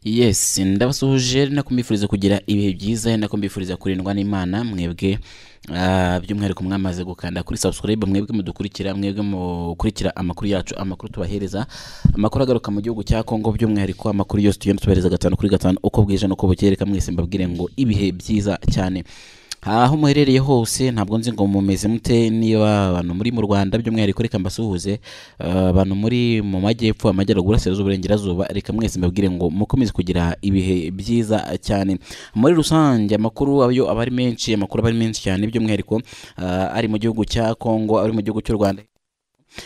yes ndabasuhuje nakumwifuriza kugira ibihe byiza nakumwifuriza kurindwa n'imana mwebwe ah, by'umwihariko mwamaze gukanda kuri subscribe mwebwe mudukurikira mwebwe mukurikira amakuru yacu amakuru tubahereza amakuru agaruka mu gihugu cya Kongo by'umwihariko amakuru yose tugenda tubahereza gatanu kuri gatanu uko bwije n'uko bukeye reka mwese mbabwire ngo ibihe byiza cyane aho muherereye hose ntabwo nzi ngo mumeze mute niba abantu muri mu rwanda by'umwihariko reka mbasuhuze eh, abantu muri mu majyepfo amajyaruguru burasirazuba uburengerazuba reka mwese mbabwire ngo mukomeze kugira ibihe byiza cyane muri rusange amakuru ayo aba ari menshi amakuru aba ari menshi cyane by'umwihariko eh, ari mu gihugu cya kongo ari mu gihugu cy'u rwanda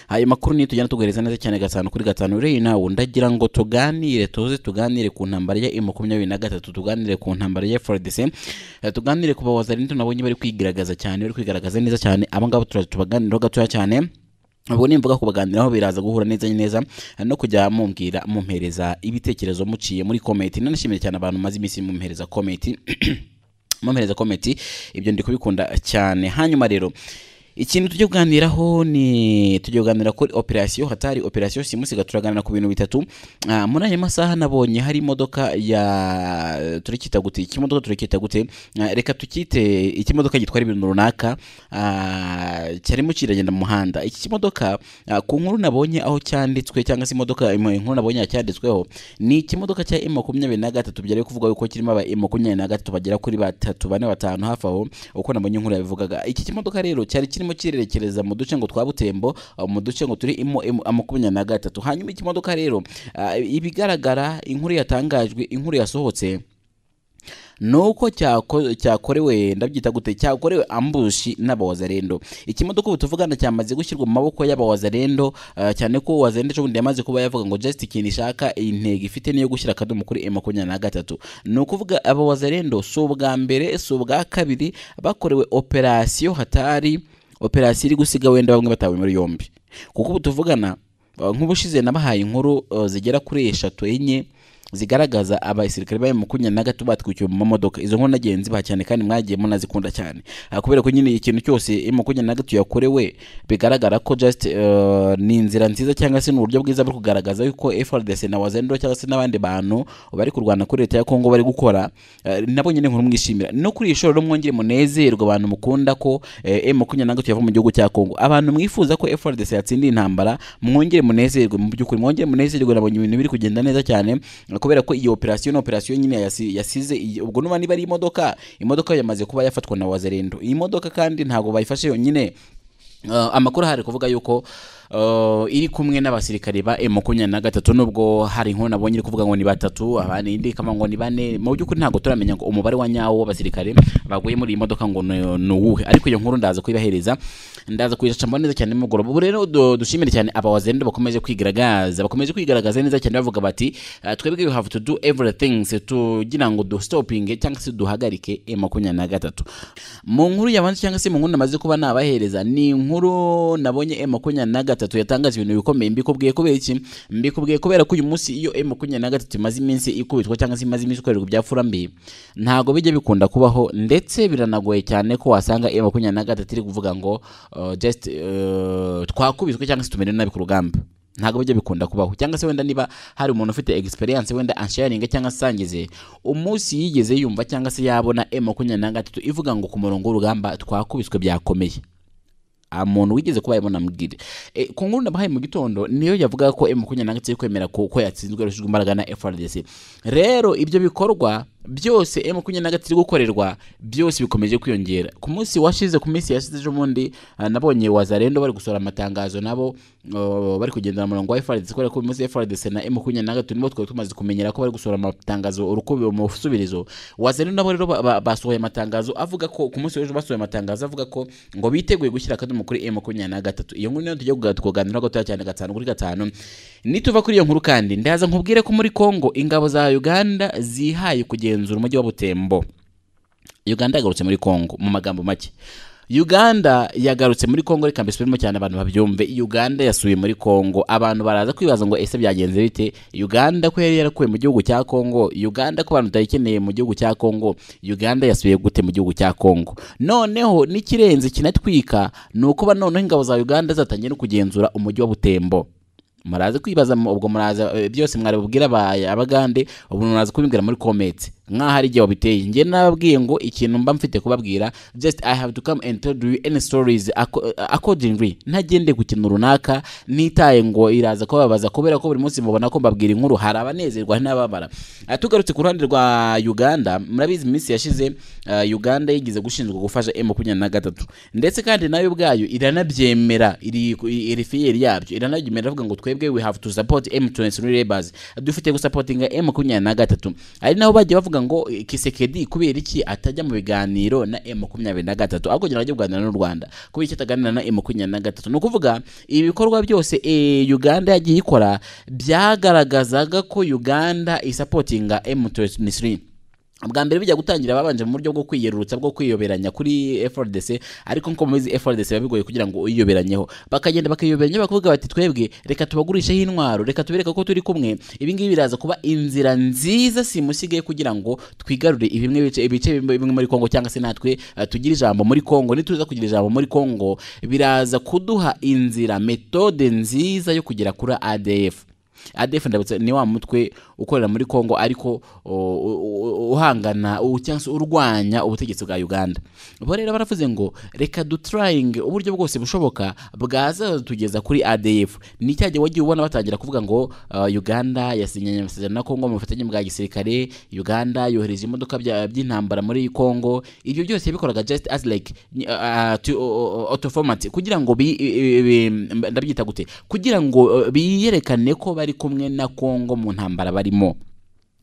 ayo makuru niyo tugenda tuguhereza neza cyane gatanu kuri gatanu rero nawe ndagira ngo tuganire tuze tuganire ku ntambara ya emu makumyabiri na gatatu tuganire ku ntambara ya frdc Eh, tuganire ku bawazarinto nabonye bari kwigaragaza cyane bari kwigaragaza neza cyane abo ngabo turaza tubaganiraho gatoya cyane ubwo nimvuga kubaganiraho biraza guhura neza neza eh, no kujya mumbwira mumpereza ibitekerezo muciye muri komenti nanashimiye cyane abantu maze iminsi mumpereza komenti mumpereza komenti ibyo ndi kubikunda cyane hanyuma rero ikintu tujya kuganiraho ni tujya kuganira kuri operasiyo hatari operasiyo simusiga turaganira ku bintu bitatu Ah, muri ayo masaha nabonye hari imodoka ya turacyita gute ikimodoka turacyita gute Ah, reka tukite ikimodoka gitwara ibintu runaka ah, cyarimo kiragenda mu muhanda iki kimodoka ah, ku nkuru nabonye aho cyanditswe cyangwa se imodoka im- inkuru nabonye yacyanditsweho ni ikimodoka cya M makumyabiri na gatatu byari kuvuga yuko kirimo aba M makumyabiri na gatatu bagera kuri batatu bane batanu hafi aho uko nabonye inkuru yabivugaga iki kimodoka rero cyari kirimo kirerekereza mu duce ngo twa butembo ah, mu duce ngo turi imo M makumyabiri na gatatu hanyuma iki kimodoka rero ah, ibigaragara inkuru yatangajwe inkuru yasohotse nuko cyako- cyakorewe ndabyita gute cyakorewe ambushi n'abawazarendo ikimodoka ubu tuvugana cyamaze gushyirwa mu maboko y'abawazarendo eh, cyane ko wazarendo ejo bundi yamaze kuba yavuga ngo just ikintu ishaka intego ifite niyo gushyira akadomo kuri M makumyabiri na gatatu ni ukuvuga abawazarendo si ubwa mbere si ubwa kabiri bakorewe operasiyo hatari operasiyo iri gusiga wenda bamwe batawe muri yombi kuko ubu tuvugana eh, nk'ubushize nabahaye inkuru eh, zigera kuri eshatu enye zigaragaza abasirikare ba makumyabiri na gatatu batwikiwe mu mamodoka izo nkuru nagiye nzibaha cyane kandi mwagiye munazikunda cyane Ah, kubera ko nyine ikintu cyose makumyabiri na gatatu yakorewe bigaragara ko just eh, ni inzira nziza cyangwa se ni uburyo bwiza bwo kugaragaza yuko FRDC na wazendo cyangwa se n'abandi bantu bari kurwana kuri leta ya Kongo bari gukora eh, nabo nyine nkuru mwishimira no kuri ishoro rero mwongere munezerwe abantu mukunda ko eh, makumyabiri na gatatu yava mu gihugu cya Kongo abantu mwifuza ko FRDC yatsindiye intambara mwongere munezerwe mu by'ukuri mwongere munezerwe nabonye ibintu biri kugenda neza cyane kubera ko iyi operasiyo ni operasiyo nyine yasi- yasize iyi- ubwo nuba niba ari imodoka imodoka yamaze kuba yafatwa na wazerendo iyi modoka kandi ntabwo bayifashe yonyine Uh, amakuru ahari kuvuga yuko uh, iri kumwe n'abasirikare ba M makumyabiri na gatatu nubwo hari inkuru nabonye iri kuvuga ngo ni batatu abandi indi ikaba ngo ni bane mu by'ukuri ntabwo turamenya ngo umubare wa nyawo w'abasirikare baguye muri iyi modoka ngo ni- ni uwuhe ariko iyo nkuru ndaza kuyibahereza ndaza kuyicamo neza cyane nimugoroba ubu rero du- dushimire cyane abawazendo bakomeje kwigaragaza bakomeje kwigaragaza neza cyane bavuga bati uh, twebwe we have to do everything tugira ngo du stopinge cyangwa se duhagarike M makumyabiri na gatatu mu nkuru yabanza cyangwa se mu nkuru namaze kuba nabahereza ni inkuru nabonye M makumyabiri na gatatu yatangaje ibintu bikomeye mbikubwiye kubera iki mbikubwiye kubera ko uyu munsi iyo M makumyabiri na gatatu imaze iminsi ikubitwa cyangwa se imaze iminsi ikorerwa ibyapfurambi ntabwo bijya bikunda kubaho ndetse biranagoye cyane ko wasanga M makumyabiri na gatatu iri kuvuga ngo uh, just uh, twakubiswe cyangwa se tumerewe nabi ku rugamba ntabwo bijya bikunda kubaho cyangwa se wenda niba hari umuntu ufite experience wenda ansharinga cyangwa se asangize umunsi yigeze yumva cyangwa se yabona M makumyabiri na gatatu ivuga ngo ku murongo w'urugamba twakubiswe byakomeye umuntu wigeze kuba yabona mbwire e, ku nkuru nabahaye mu gitondo niyo yavuga ko M makumyabiri na gatatu iri kwemera ko ko yatsinzwe yarushirijwe imbaraga na FRDC rero ibyo bikorwa byose M makumyabiri na gatatu iri gukorerwa byose bikomeje kwiyongera ku munsi washize ku minsi yashize ejo bundi ah, nabonye wazarendo bari gusohora amatangazo nabo oh, bari kugendera mu murongo wa FRDC kubera ko uyu munsi FRDC na M makumyabiri na gatatu nibo twari tumaze kumenyera ko bari gusohora amatangazo urukubi mu busubirizo wazarendo nabo rero ba- ba- basohoye amatangazo avuga ko ku munsi w'ejo basohoye amatangazo avuga ko ngo biteguye gushyira akadomo kuri M makumyabiri na gatatu iyo nkuru niyo tujya kuga- kuganiraho gatoya cyane gatanu kuri gatanu nituva kuri iyo nkuru kandi ndaza nkubwire ko muri Kongo ingabo za Uganda zihaye kugenzura umujyi wa Butembo Uganda yagarutse muri Kongo mu magambo make Uganda yagarutse muri Kongo reka mbisubiremo cyane abantu babyumve Uganda yasubiye muri Kongo abantu baraza kwibaza ngo ese byagenze bite Uganda ko yari yarakuwe mu gihugu cya Kongo Uganda ko abantu batayikeneye mu gihugu cya Kongo Uganda yasubiye gute mu gihugu cya Kongo noneho n'ikirenze kinatwika ni uko ba noneho ingabo za Uganda zatangiye no kugenzura umujyi wa Butembo muraza kwibaza mu- ubwo muraza eh, byose mwari bubwira aba- abagande ubu muraza kubibwira muri comments nkaho hari igihe wabiteye njye nababwiye ngo ikintu mba mfite kubabwira just i have to come and tell you any stories aco- accordingly ntagende ku kintu runaka nitaye ngo iraza kubabaza kubera ko buri munsi mubona ko mbabwira inkuru hari abanezerwa hari n'ababara Ah, tugarutse ku ruhande rwa uganda murabizi mu minsi yashize ah, uganda yigeze gushinzwe gufasha m makumyabiri na gatatu ndetse kandi nayo ubwayo iranabyemera iri iri fiyeri yabyo iranabyemera avuga ngo twebwe we have to support M23 rebels dufite gusapotinga M makumyabiri na gatatu ari naho bagiye bavuga ngo eh, Kisekedi kubera iki atajya mu biganiro na M makumyabiri na gatatu ahubwo kugira ngo ajye kuganira n'u Rwanda kubera iki ataganira na M makumyabiri na gatatu ni ukuvuga ibikorwa byose eh, Uganda yagiye ikora byagaragazaga ko Uganda isapotinga M23 bwa mbere bijya gutangira babanje mu buryo bwo kwiyerurutsa bwo kwiyoberanya kuri FRDC ariko nko mubizi FRDC biba bigoye kugira ngo uyiyoberanyeho bakagenda bakiyoberanya bakavuga bati twebwe reka tubagurisheho intwaro reka tubereka ko turi kumwe ibi ngibi biraza kuba inzira nziza simusigaye kugira ngo twigarurire ibimwe bice ibice bimwe bimwe muri Kongo cyangwa se natwe eh, tugire ijambo muri Kongo nituza kugira ijambo muri Kongo biraza kuduha inzira metode nziza yo kugera kuri ADF ADF ndabutse ni wa mutwe ukorera muri Kongo ariko o, u- u- uhangana u- cyangwa se urwanya ubutegetsi bwa Uganda bo rero baravuze ngo reka dutrayinge uburyo bwose bushoboka bwazatugeza kuri ADF ni cya gihe wagiye ubona batangira kuvuga ngo uh, Uganda yasinyanye amasezerano na Kongo mu bufatanye bwa gisirikare Uganda yohereje imodoka bya- by'intambara muri Kongo ibyo byose yabikoraga just as like uh, auto format kugira ngo bi, i- i- i- ndabyita gute kugira ngo uh, biyerekane ko bari kumwe na Kongo mu ntambara barimo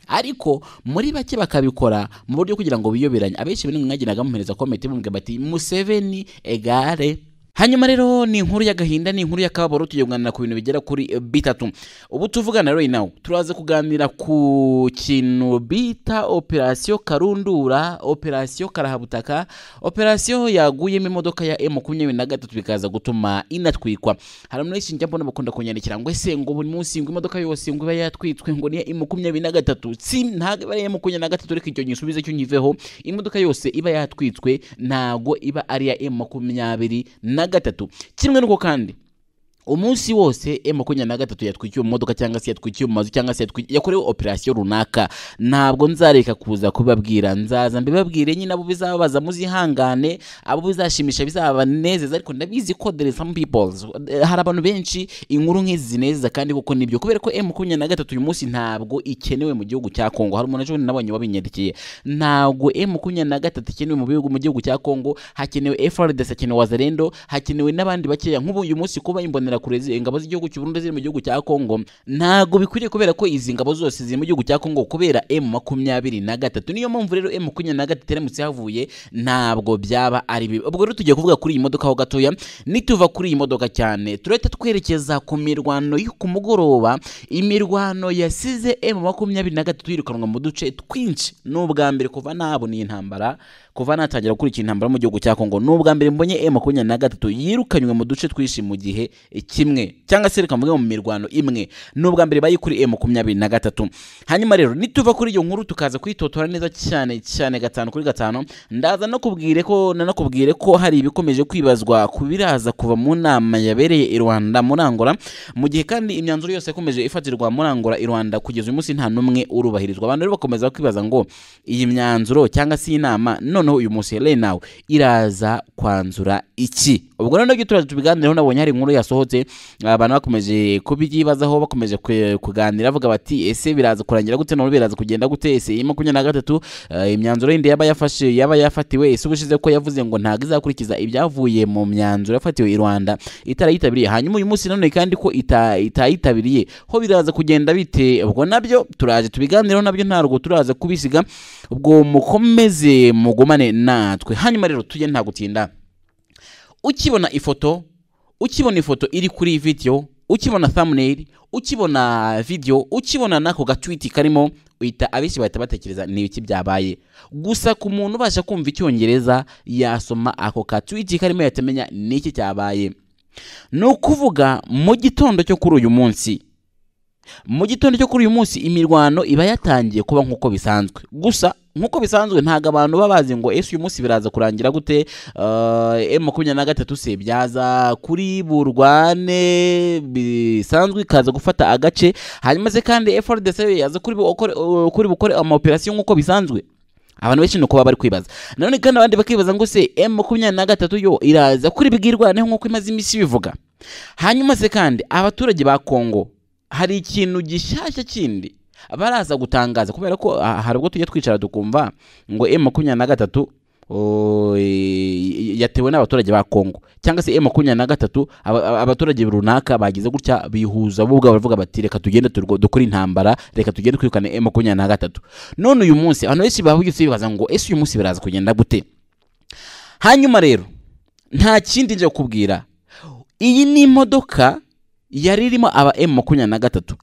ariko muri bake bakabikora mu buryo kugira ngo biyoberanye abenshi bari mwagendaga muhereza komite bumwe bati Museveni egare hanyuma rero ni inkuru y'agahinda ni inkuru y'akababaro tugiye kuganira ku bintu bigera kuri eh, bitatu ubu tuvugana right now turaza kuganira ku kintu bita operasiyo karundura operasiyo karahabutaka operasiyo yaguyemo imodoka ya M makumyabiri na gatatu bikaza gutuma inatwikwa hari abantu benshi njya mbona bakunda kunyandikira ngo ese ngo buri munsi ngo imodoka yose ngo iba yatwitswe ngo ni iya M makumyabiri na gatatu si ntabwo iba ari iya M makumyabiri na gatatu reka icyo gisubizo cyo nkiveho imodoka yose iba yatwitswe ntabwo iba ari iya M makumyabiri na gatatu kimwe n'uko kandi umunsi wose M makumyabiri na gatatu yatwikiwe mu modoka cyangwa se yatwikiwe mu mazu cyangwa se yatwi- yakorewe operasiyo runaka ntabwo nzareka kuza kubabwira nzaza mbibabwire nyine abo bizababaza muzihangane abo bizashimisha bizabanezeza ariko ndabizi ko there is some people hari abantu benshi inkuru nk'izi zinezeza kandi koko nibyo kubera ko M makumyabiri na gatatu uyu munsi ntabwo ikenewe mu gihugu cya Kongo hari umuntu ejo bundi nabonye wabinyandikira ntabwo M makumyabiri na gatatu ikenewe mu bihugu mu gihugu cya Kongo hakenewe FRDC hakenewe Wazalendo hakenewe n'abandi bakeya nk'ubu uyu munsi kuba imbonera kure ingabo z'igihugu cy'u Burundi ziri mu gihugu cya Kongo ntabwo bikwiriye kubera ko izi ngabo zose ziri mu gihugu cya Kongo kubera M makumyabiri na gatatu niyo mpamvu rero M makumyabiri na gatatu iramutse havuye ntabwo byaba ari bibi ubwo rero tugiye kuvuga kuri iyi modoka ho gatoya nituva kuri iyi modoka cyane turahita twerekeza ku mirwano yo ku mugoroba imirwano yasize M makumyabiri na gatatu yirukanwa mu duce twinshi ni ubwa mbere kuva nabona iyi ntambara kuva natangira gukurikira intambara mu gihugu cya Kongo ni ubwa mbere mbonye M makumyabiri na gatatu yirukanywe mu duce twinshi mu gihe kimwe cyangwa se reka mvuge mu mirwano imwe ni ubwa mbere bayikuri M makumyabiri na gatatu hanyuma rero nituva kuri iyo nkuru tukaza kuyitotora neza cyane cyane gatanu kuri gatanu ndaza no kubwire ko nanakubwire ko hari ibikomeje kwibazwa ku biraza kuva mu nama yabereye i Rwanda muri Angola mu gihe kandi imyanzuro yose yakomeje ifatirwa muri Angola i Rwanda kugeza uyu munsi nta n'umwe urubahirizwa abantu rero bakomeza kwibaza ngo iyi myanzuro cyangwa se inama noneho uyu munsi rero nawe iraza kwanzura iki ubwo noneho ibyo turaza tubiganireho nabonye hari inkuru yasohotse abantu bakomeje kubyibazaho bakomeje ku- kuganira bavuga bati ese biraza kurangira gute none biraza kugenda gute ese iyi makumyabiri na gatatu eh, imyanzuro yindi yaba yafashe yaba yafatiwe ese ubushize ko yavuze ngo ntabwo izakurikiza ibyavuye mu myanzuro yafatiwe i Rwanda itarayitabiriye hanyuma uyu munsi none kandi ko ita- itayitabiriye ho biraza kugenda bite ubwo nabyo turaje tubiganireho nabyo ntabwo turaza kubisiga ubwo mukomeze mugumane natwe hanyuma rero tujye nta gutinda ukibona ifoto ukibona ifoto iri kuri video ukibona thumbnail ukibona video ukibona nako gatwiti karimo uhita abenshi bahita batekereza ni iki byabaye gusa ku muntu ubasha kumva icyongereza yasoma ako katwiti karimo yatamenya ni iki cyabaye ni ukuvuga mu gitondo cyo kuri uyu munsi mu gitondo cyo kuri uyu munsi imirwano iba yatangiye kuba nk'uko bisanzwe gusa nk'uko bisanzwe ntabwo abantu baba bazi ngo ese uyu munsi biraza kurangira gute eh, M makumyabiri na gatatu se byaza kuri burwane bisanzwe ikaza gufata agace hanyuma se kandi FRDC yaza kuri bukore kuri bukore amaoperasiyo nk'uko bisanzwe abantu benshi ni uko baba bari kwibaza nanone kandi abandi bakibaza ngo se M makumyabiri na gatatu yo iraza kuri bwirwane nk'uko imaze iminsi bivuga hanyuma se kandi abaturage ba kongo hari ikintu gishyashya kindi baraza gutangaza kubera ko ah, hari ubwo tujya twicara tukumva ngo M makumyabiri na gatatu o, i- i- yatewe n'abaturage ba kongo cyangwa se M makumyabiri na gatatu aba- aba- abaturage runaka bagize gutya bihuza bo ubwabo baravuga bati reka tugende turwo- dukore intambara reka tugende twirukane M makumyabiri na gatatu none uyu munsi abantu benshi bahugitse bibaza ngo ese uyu munsi biraza kugenda gute hanyuma rero nta kindi nje kukubwira iyi ni imodoka yari irimo aba M makumyabiri na gatatu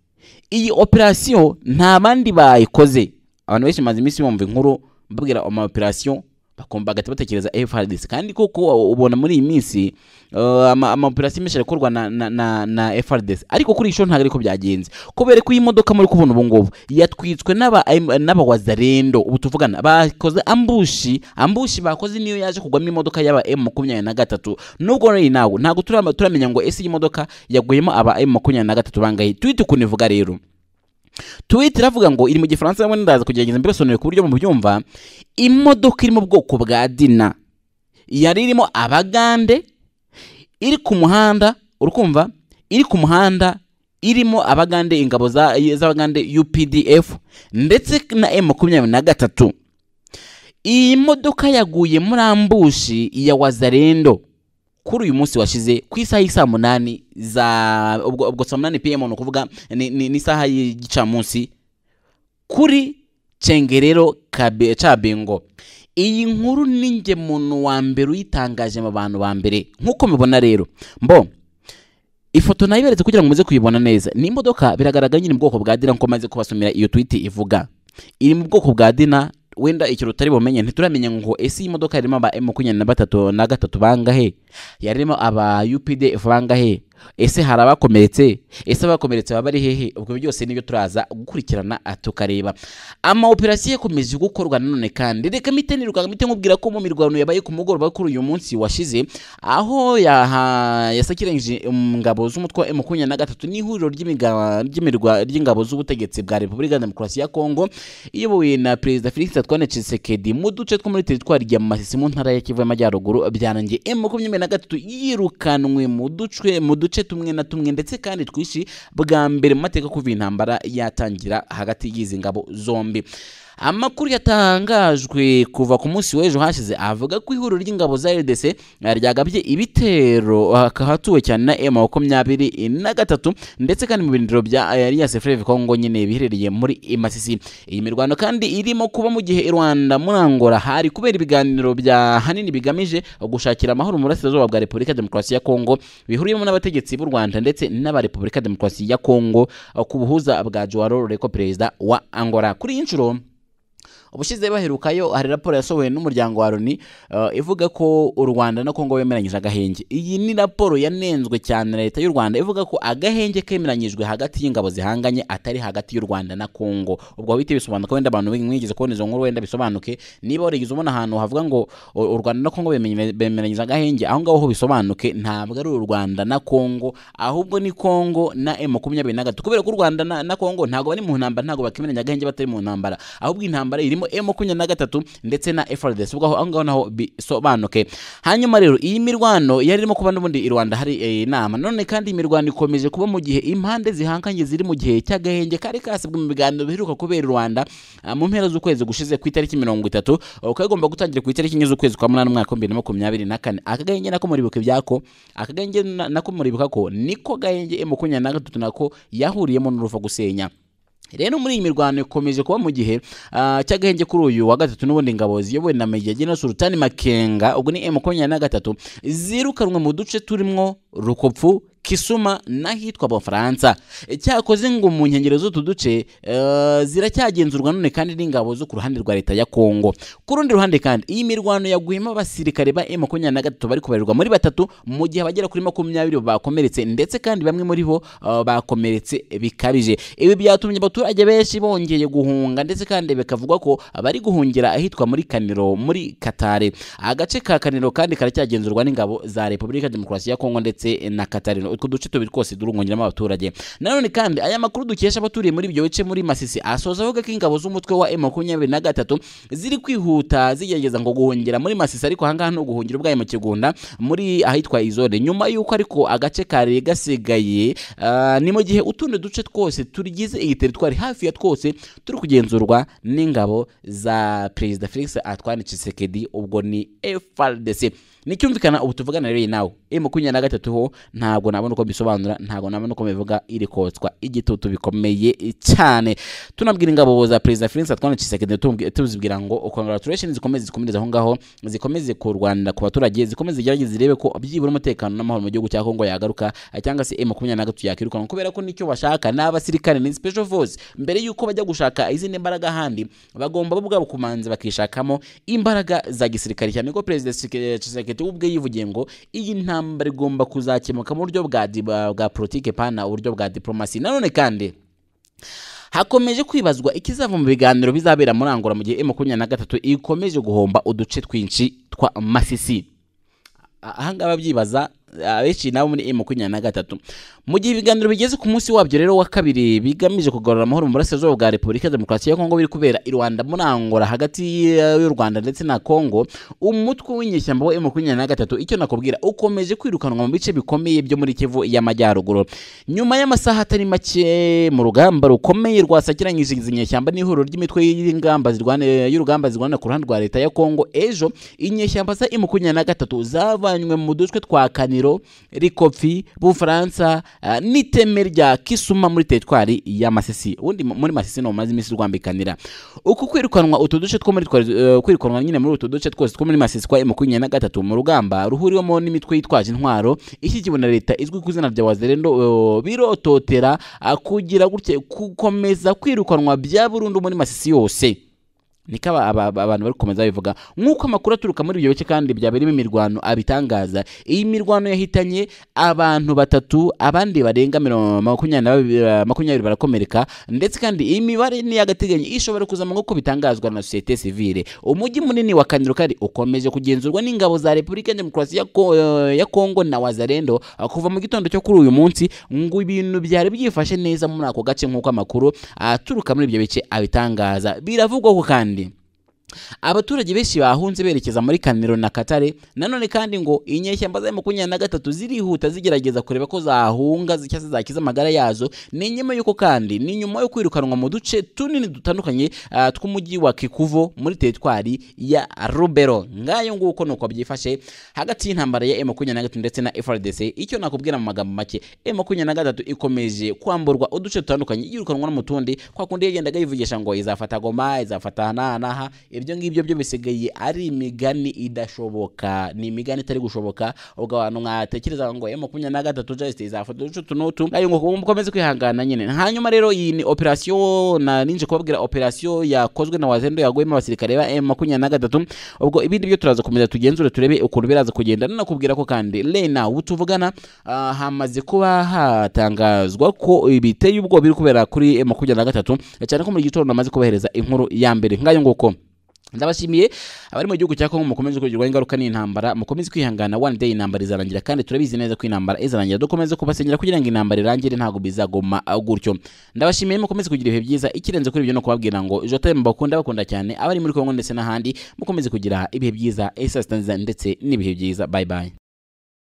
iyi operasiyo nta bandi bayikoze abantu benshi bamaze iminsi bumva inkuru babwira ama operasiyo bakumva bagahita batekereza FRDC kandi koko ubona muri iyi minsi uh, ama ama operasiyo menshi arakorwa na, na, na, na FRDC ariko kuri isho ntabwo ariko byagenze kubera ko iyi modoka muri kubona ubu ngubu yatwitswe n'aba n'aba wazarendo ubu tuvugana bakoze ambushi ambushi bakoze niyo yaje kugwamo imodoka y'aba M makumyabiri na gatatu nubwo rero nawe ntabwo turama- turamenya ngo ese iyi modoka yaguyemo aba M makumyabiri na gatatu bangahe twite ukuntu ivuga rero Tweet iravuga ngo iri mu gifaransa hamwe ndaza kugerageza mbibasobanurire ku buryo mubyumva imodoka iri mu bwoko bwa dina yari irimo abagande iri ku muhanda urukumva iri ku muhanda irimo abagande ingabo za- z'abagande UPDF ndetse na M makumyabiri na gatatu iyi modoka yaguye muri ambushi ya wazarendo kuri uyu munsi washize ku isaha y'isaa munani za ubwo, ubwo saa munani pm ni ukuvuga ni- ni isaha y'igicamunsi kuri cengerero Kabe- cabengo iyi nkuru ni njye muntu wa mbere uyitangaje mu bantu ba mbere nk'uko mubibona rero mbo ifoto nayiberetse kugira ngo muze kuyibona neza ni imodoka biragaragara nyine mu bwoko bwa dina nkuko maze kubasomera iyo twiti ivuga iri mu bwoko bwa dina wenda ikintu utari bumenye ntituramenya ngo ese iyi modoka yarimo aba makumyabiri na batatu na gatatu bangahe yarimo aba UPDF bangahe ese hari abakomeretse ese abakomeretse baba ari hehe ubwo byose nibyo turaza gukurikirana ah, tukareba ama operasiyo yakomeje gukorwa nanone kandi reka mite niruka mite nkubwira ko mu mirwano yabaye ku mugoroba kuri uyu munsi washize aho yaha- yasakiranyije um, ngabo z'umutwe wa M makumyabiri na gatatu n'ihuriro ry'imiga- ry'imirwa- ry'ingabo z'ubutegetsi bwa Repubulika ya Demokarasi ya Kongo iyobowe na Perezida Felix Antoine Tshisekedi mu duce two muri teritwari ya Masisi mu ntara ya Kivu y'Amajyaruguru byarangiye M makumyabiri na gatatu yirukanwe mu duce mu duce tumwe na tumwe ndetse kandi twishi bwa mbere mu mateka kuva intambara yatangira hagati y'izi ngabo zombi amakuru yatangajwe kuva ku munsi w'ejo hashize avuga ko ihuriro ry'ingabo za RDC ryagabye ibitero hatuwe cyane na M makumyabiri na gatatu ndetse kandi mu birindiro bya Alliance Fleuve Congo nyine biherereye muri Masisi iyi mirwano kandi irimo kuba mu gihe i Rwanda muri Angola hari kubera ibiganiro bya hanini bigamije gushakira amahoro mu burasirazuba bwa Repubulika ya Demokarasi ya Kongo bihuriyemo n'abategetsi b'u Rwanda ndetse n'aba Repubulika ya Demokarasi ya Kongo ku buhuza bwa Joao Lourenco perezida wa Angola kuri iyi nshuro ubushize baherukayo hari raporo yasohowe n'umuryango wa Loni eh, ivuga ko u Rwanda na Kongo bemeranyije agahenge iyi ni raporo yanenzwe cyane na leta y'u Rwanda ivuga ko agahenge kemeranyijwe hagati y'ingabo zihanganye atari hagati y'u Rwanda na Kongo ubwo bite bisobanuka wenda abantu mwigeze kubona izo nkuru wenda bisobanuke niba warigeze ubona ahantu havuga ngo u u Rwanda na Kongo bemenye- bemeranyije agahenge aho ngaho ho bisobanuke ntabwo ari u Rwanda na Kongo ahubwo ni Kongo na M makumyabiri na gatatu kubera ko u Rwanda na, na Kongo ntabwo bari mu ntambara ntabwo bakemeranya agahenge batari mu ntambara ahubwo intambara irimo M makumyabiri na gatatu ndetse na FRDC ubwo aho aho ngaho naho bisobanuke hanyuma rero iyi mirwano yari irimo kuba n'ubundi i Rwanda hari eh, inama none kandi iyi mirwano ikomeje kuba mu gihe impande zihanganye ziri mu gihe cy'agahenge kari kasabwe mu biganiro biheruka kubera i Rwanda ah, mu mpera z'ukwezi gushize ku itariki mirongo itatu kagomba gutangira ku itariki enye z'ukwezi kwa munani umwaka w'ibihumbi bibiri na makumyabiri na kane akagahenge nako muribuka ibyako akagahenge na- nako muribuka ko niko gahenge M makumyabiri na gatatu nako yahuriyemo n'uruva gusenya rero muri iyi mirwano ikomeje kuba mu gihe ah, cy'agahenge kuri uyu wa gatatu n'ubundi ngabo ziyobowe na Major General Sultani Makenga ubwo ni M makumyabiri na gatatu zirukanwe mu duce turimo Rukopfu kisuma n'ahitwa abafaransa cyakoze ngo mu nkengero z'utu duce eh, ziracyagenzurwa none kandi n'ingabo zo ku ruhande rwa leta ya kongo ku rundi ruhande kandi iyi mirwano yaguhima abasirikare ba m makumyabiri na gatatu bari kubarirwa muri batatu mu gihe abagera kuri makumyabiri bakomeretse ndetse kandi bamwe muri bo eh, bakomeretse bikabije ibi byatumye abaturage benshi bongeye guhunga ndetse kandi bikavugwa ko bari guhungira ahitwa muri kaniro muri katare agace ka kaniro kandi karacyagenzurwa n'ingabo za repubulika ya demokarasi ya kongo ndetse na katare utwo duce tubiri twose durungongeramo abaturage nanone kandi aya makuru dukesha abaturiye muri ibyo bice muri masisi asoza avuga ko ingabo z'umutwe wa m makumyabiri na gatatu ziri kwihuta zigerageza ngo guhungira muri masisi ariko ahangaha ni uguhungira ubwayo mu kigunda muri ahitwa izone nyuma y'uko ariko agace kari gasigaye ah, ni mu gihe utundi duce twose tugize iyi teritwari hafi ya twose turi kugenzurwa n'ingabo za perezida felix antoine tshisekedi ubwo ni frdc nicyumvikana ubu tuvugana rero nawe e makumyabiri na gatatu ho ntabwo nabona uko mbisobanura ntabwo nabona uko mbivuga iri kotswa igitutu bikomeye cyane tunabwira ingabo za perezida felix antoine tshisekedi tumubwi- tuzibwira ngo congratulations zikomeze zikomereze aho ngaho zikomeze ku rwanda ku baturage zikomeze zigerageze zirebe ko byibura umutekano n'amahoro mu gihugu cya kongo yagaruka eh, cyangwa se e makumyabiri na gatatu yakirukanwa kubera ko nicyo bashaka ni abasirikare ni special force mbere y'uko bajya gushaka izindi mbaraga ahandi bagomba bo ubwabo kumanza bakishakamo imbaraga za gisirikare cyane ko perezida Tshiseke- Tshisekedi we ubwe yivugiye ngo iyi ntambara igomba kuzakemuka mu buryo bwa di- bwa- bwa politike pana uburyo bwa diplomasi nanone kandi hakomeje kwibazwa ikizava mu biganiro bizabera muri angola mu gihe e makumyabiri na gatatu ikomeje guhomba uduce twinshi twa masisi ahangaba byibaza abenshi nabo muri emu makumyabiri na gatatu mu gihe ibiganiro bigeze ku munsi wabyo rero wa kabiri bigamije kugarura amahoro mu burasirazuba bwa repubulika ya demokarasi ya kongo biri kubera i rwanda muri angola hagati ya- y'u rwanda ndetse na kongo umutwe w'inyeshyamba wa emu makumyabiri na gatatu icyo nakubwira ukomeje kwirukanwa mu bice bikomeye byo muri kivu y'amajyaruguru nyuma y'amasaha atari make mu rugamba rukomeye rwasakiranyije izi nyeshyamba n'ihuriro ry'imitwe y'ingamba zirwana- y'urugamba zirwana ku ruhande rwa leta ya kongo ejo inyeshyamba za emu makumyabiri na gatatu zavanywe mu dushwe twa kaniro rikofi bufaransa ah, n'iteme rya kisuma muri teritwari ya masisi ubundi mu- muri masisi no maze iminsi rwambikanira uku kwirukanwa utu duce two muri twari- eh, kwirukanwa nyine muri utu duce twose two muri masisi kwa emu makumyabiri na gatatu mu rugamba ruhuriwemo n'imitwe yitwaje intwaro ishyigikiwe na leta izwi ku izina rya wazerendo eh, birototera ah, kugira gutya gukomeza kwirukanwa bya burundu muri masisi yose niko aba- aba- aba- abantu bari gukomeza babivuga nk'uko amakuru aturuka muri ibyo bice kandi byabereyemo imirwano abitangaza iyi mirwano yahitanye abantu batatu abandi barenga mirongo- makumyabiri na babiri- eh, makumyabiri barakomereka ndetse kandi iyi mibare ni y'agateganyo ishobora kuzama nk'uko bitangazwa na sosiyete sivile umujyi munini wa kaniro kari ukomeje kugenzurwa n'ingabo za repubulika ya demokarasi ya Ko- eh, ya kongo na wazarendo ah, kuva mu gitondo cyo kuri uyu munsi ngo ibintu byari byifashe neza muri ako gace nk'uko amakuru aturuka muri ibyo bice abitangaza biravugwa ko kandi abaturage benshi bahunze berekeza muri kaniro na katare nanone kandi ngo inyeshyamba za makumyabiri na gatatu zirihuta zigerageza kureba ko zahunga zi- cyangwa se zakiza amagara yazo ni nyuma y'uko kandi ni nyuma yo kwirukanwa mu duce tunini dutandukanye ah, tw'umujyi wa kikuvo muri teritwari ya rubero ngayo nguko nuko byifashe hagati y'intambara ya makumyabiri na gatatu ndetse na frdc icyo nakubwira mu magambo make makumyabiri na gatatu ikomeje kwamburwa uduce dutandukanye yirukanwa no mu tundi kwa kundi yagendaga yivugisha ngo izafata goma izafata aha n'aha n'aha ibyo ngibyo byo bisigaye ari imigani idashoboka ni imigani itari gushoboka ubwo abantu mwatekereza ngo makumyabiri na gatatu just izafata uduce utu n'utu ayo ngo mukomeze kwihangana nyine hanyuma rero iyi ni operasiyo na ninje kubabwira operasiyo yakozwe na wazendo yaguyemo abasirikare ba M makumyabiri na gatatu ubwo ibindi byo turaza komeza tugenzure turebe ukuntu biraza kugenda nanakubwira ko kandi lena ubu tuvugana ah, hamaze kuba hatangazwa ko biteye ubwoba biri kubera kuri M makumyabiri na gatatu cyane ko muri gitondo namaze kubahereza inkuru ya mbere ngayo nguko ndabashimiye abari mu gihugu cya Kongo mukomeze kugirwa ingaruka n'intambara mukomeze kwihangana one day intambara izarangira kandi turabizi neza ko intambara izarangira dukomeze kubasenyera kugira ngo intambara irangire ntabwo bizagoma ah, gutyo ndabashimiye mukomeze kugira ibihe byiza ikirenze kuri ibyo no kubabwira ngo jotem bakunda bakunda cyane abari muri Kongo ndetse n'ahandi mukomeze kugira ibihe byiza esasitanziza ndetse n'ibihe byiza bye bye